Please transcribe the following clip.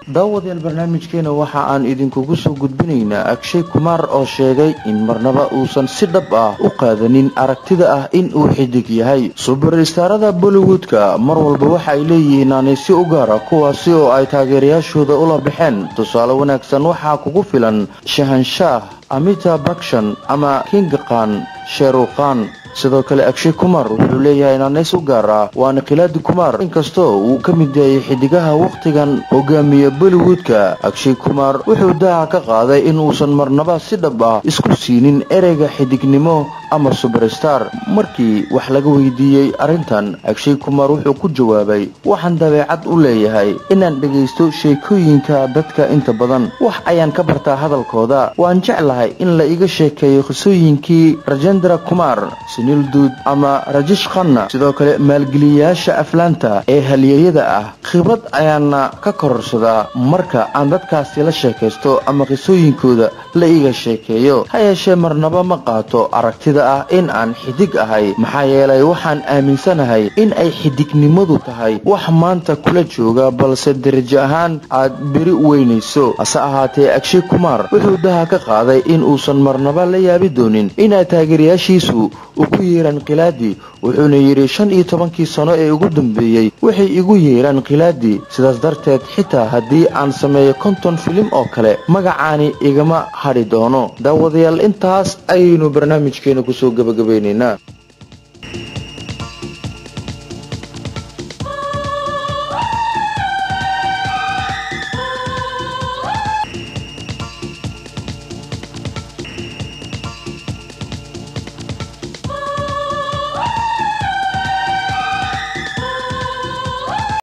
daawadayaal barnaamijkeena waxa aan idinkugu soo gudbinaynaa agshay kumaar oo sheegay in marnaba uusan si dhab ah u qaadanin aragtida ah in uu xidig yahay subarstaarada bollywoodka mar walba waxa ay leeyihiin aanaysi u gaara kuwaasi oo ay taageerayaashooda ula baxeen tusaale wanaagsan waxaa kugu filan shahanshaah amita bakshan ama kingakan sheerukhan sidoo kale agshay kumar wuxuu leeyahay naanays u gaar ah waana khilaadi kumar inkastoo uu ka mid yahay xidigaha wakhtigan hogaamiya bollywoodka agshay kumar wuxuu daha ka qaaday in uusan marnaba si dhab ah isku siinin ereyga xidignimo ama subarstar markii wax laga weydiiyey arrintan agshay kumar wuxuu ku jawaabay waxaan dabeecad u leeyahay inaan dhegaysto sheekooyinka dadka inta badan wax ayaan ka bartaa hadalkooda waan jeclahay in la iga sheekeeyo qisooyinkii rajendra kumar duud ama rajish khanna sidoo kale maalgeliyayaasha aflaanta ee halyeeyada ah khibrad ayaana ka kororsadaa marka aan dadkaasi la sheekaysto ama qisooyinkooda la iga sheekeeyo ha yeeshee marnaba ma qaato aragtida ah in aan xidig ahay maxaa yeelay waxaan aaminsanahay in ay xidignimadu tahay wax maanta kula jooga balse darajo ahaan aad beri weynayso hase ahaatee agshay kumar wuxuu daha ka qaaday in uusan marnaba la yaabi doonin inaa taageerayaashiisu ku yeeraan khilaadi wuxuuna yidhi shan iyo tobankii sano ee ugu dambeeyey waxay igu yeeraan khilaadi sidaas darteed xitaa haddii aan sameeyo konton filim oo kale magacaani igama hadhi doono daawadayaal intaas ayaynu barnaamijkeena kusoo gebagabaynaynaa